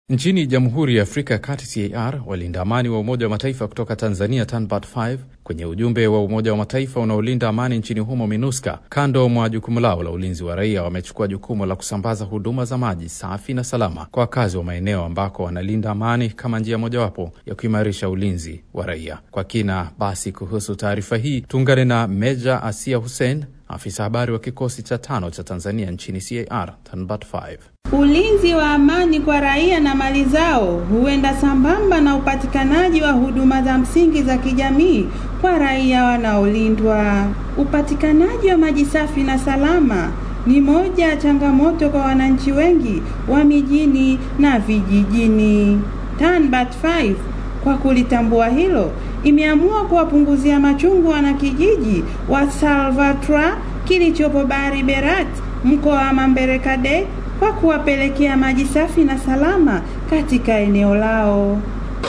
Nchini Jamhuri ya Afrika ya Kati CAR, walinda amani wa Umoja wa Mataifa kutoka Tanzania TANBAT 5 kwenye ujumbe wa Umoja wa Mataifa unaolinda amani nchini humo MINUSCA, kando mwa jukumu lao la ulinzi wa raia, wamechukua jukumu la kusambaza huduma za maji safi na salama kwa wakazi wa maeneo ambako wanalinda amani kama njia mojawapo ya kuimarisha ulinzi wa raia. Kwa kina basi kuhusu taarifa hii tuungane na Meja Asia Hussein, afisa habari wa kikosi cha tano cha Tanzania nchini CAR TANBAT 5. Ulinzi wa amani kwa raia na mali zao huenda sambamba na upatikanaji wa huduma za msingi za kijamii kwa raia wanaolindwa. Upatikanaji wa maji safi na salama ni moja ya changamoto kwa wananchi wengi wa mijini na vijijini. TANBAT 5 kwa kulitambua hilo imeamua kuwapunguzia machungu wanakijiji wa Salvatore kilichopo Bari Berat mkoa wa Mamberekade kwa kuwapelekea maji safi na salama katika eneo lao.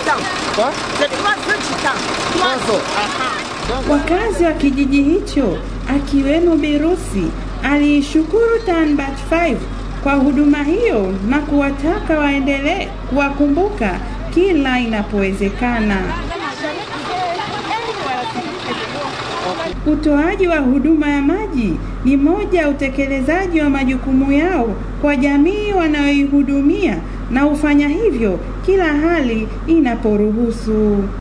Wakazi wa kijiji hicho akiwemo Birusi aliishukuru TANBAT 5 kwa huduma hiyo na kuwataka waendelee kuwakumbuka kila inapowezekana. Utoaji wa huduma ya maji ni moja ya utekelezaji wa majukumu yao kwa jamii wanayoihudumia na hufanya hivyo kila hali inaporuhusu.